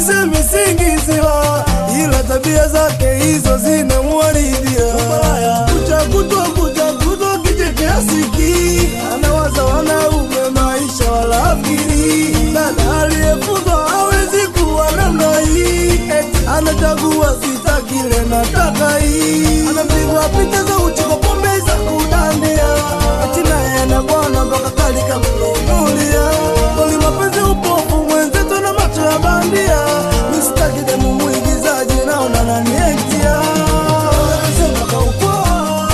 sisemi singiziwa, ila tabia zake hizo zinamwaridia. Kucha kutwa kucha kutwa kichekea siki, anawaza wanaume maisha wala akili. Dada aliyefunzwa hawezi kuwa namna hii, eti anachagua sita kile nataka hii, anapigwa picha za uchi kwa pombe za kudandia, eti naye na bwana mpaka kalika mnunulia. Kweli mapenzi upofu mwenzetu na macho ya bandia, mistaki demu mwigizaji naona naniektia Wanasema kaupoa,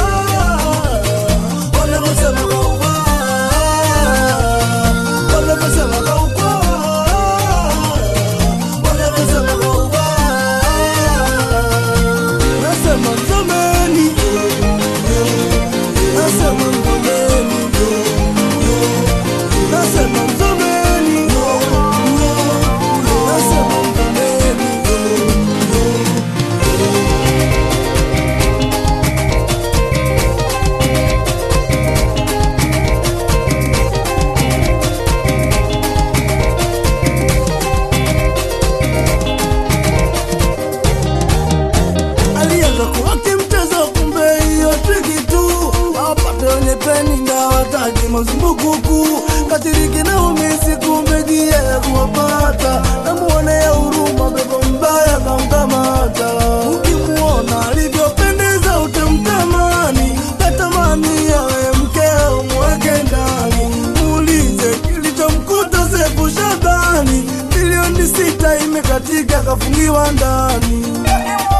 wanavyosema kaupoa, wanavyosema kaupoa, wanavyosema kaupoa. Nasema mzomeni, nasema mzomeni, nasema mzomeni, nasema mzomeni. alianza kuwake mchezo, kumbe hiyo triki tu apate wenye peni na wataki mazumbukuku katiriki na umisi, kumbe jia ya kuwapata namuonea huruma, pepo mbaya kamkamata. Ukimuona alivyopendeza utamtamani, natamani awe mkeo mweke ndani, muulize kilichomkuta Sefu Shabani, milioni sita imekatika kafungiwa ndani.